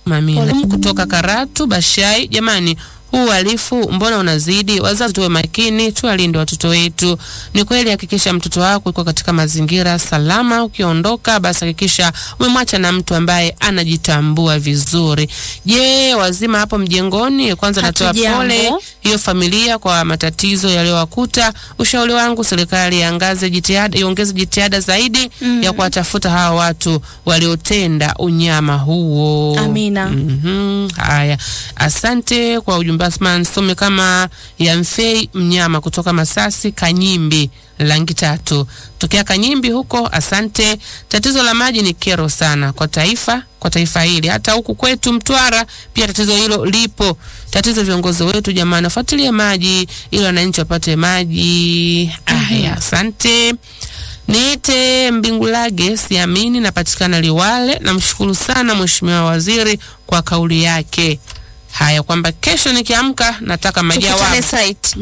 Mamina kutoka Karatu Bashai. Jamani, huu uhalifu mbona unazidi? Wazazi tuwe makini, tuwalinde watoto wetu. Ni kweli, hakikisha mtoto wako yuko katika mazingira salama. Ukiondoka basi hakikisha umemwacha na mtu ambaye anajitambua vizuri. Je, wazima hapo mjengoni? Kwanza natoa Hatujambo. pole hiyo familia kwa matatizo yaliyowakuta. Ushauri wangu serikali iangaze jitihada, iongeze jitihada zaidi ya kuwatafuta hawa watu waliotenda unyama huo. Amina. Mhm. Haya, asante kwa ujumbe Asman. Some kama ya Mfei Mnyama kutoka Masasi Kanyimbi langi tatu tokea Kanyimbi huko. Asante. Tatizo la maji ni kero sana kwa taifa kwa taifa hili, hata huku kwetu Mtwara pia tatizo hilo lipo. Tatizo viongozi wetu jamani, wafuatilie maji ili wananchi wapate maji. Aya, asante. Niite Mbingulage siamini, napatikana Liwale. Namshukuru sana Mheshimiwa Waziri kwa kauli yake haya kwamba kesho nikiamka nataka majawabu, Tukutane site.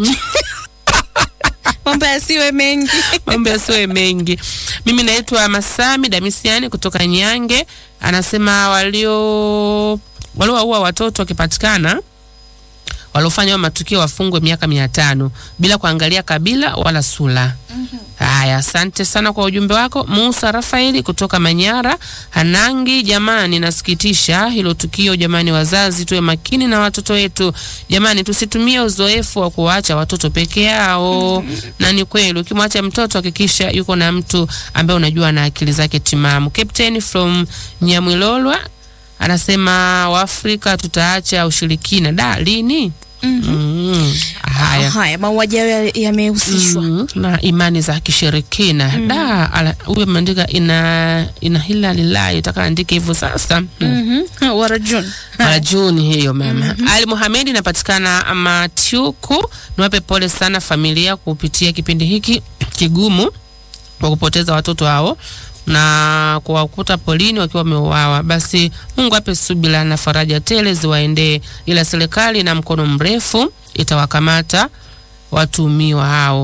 Mambo yasiwe mengi. mambo yasiwe mengi. Mimi naitwa Masami Damisiani kutoka Nyange, anasema walio waliowaua watoto wakipatikana waliofanya hayo matukio wafungwe miaka mia tano bila kuangalia kabila wala sura. Haya, asante sana kwa ujumbe wako. Musa Rafaeli kutoka Manyara Hanangi, jamani, nasikitisha hilo tukio jamani. Wazazi tuwe makini na watoto wetu jamani, tusitumie uzoefu wa kuwaacha watoto peke yao. Na ni kweli, ukimwacha mtoto hakikisha yuko na mtu ambaye unajua na akili zake timamu. Captain from Nyamwilolwa anasema Waafrika tutaacha ushirikina da lini? Mm. Haya. Haya, mauaji hayo yamehusishwa. Mm, na imani za kishirikina da ala- huyo ameandika ina ina hila lilahi taka andike hivyo sasa mm. Mhm. Warajun. Mara Juni hiyo mama. Ali Muhamedi inapatikana Matyuku. Niwape pole sana familia kupitia kipindi hiki kigumu kwa kupoteza watoto hao na kuwakuta polini wakiwa wameuawa. Basi Mungu ape subira na faraja tele ziwaendee, ila serikali na mkono mrefu itawakamata watuhumiwa hao.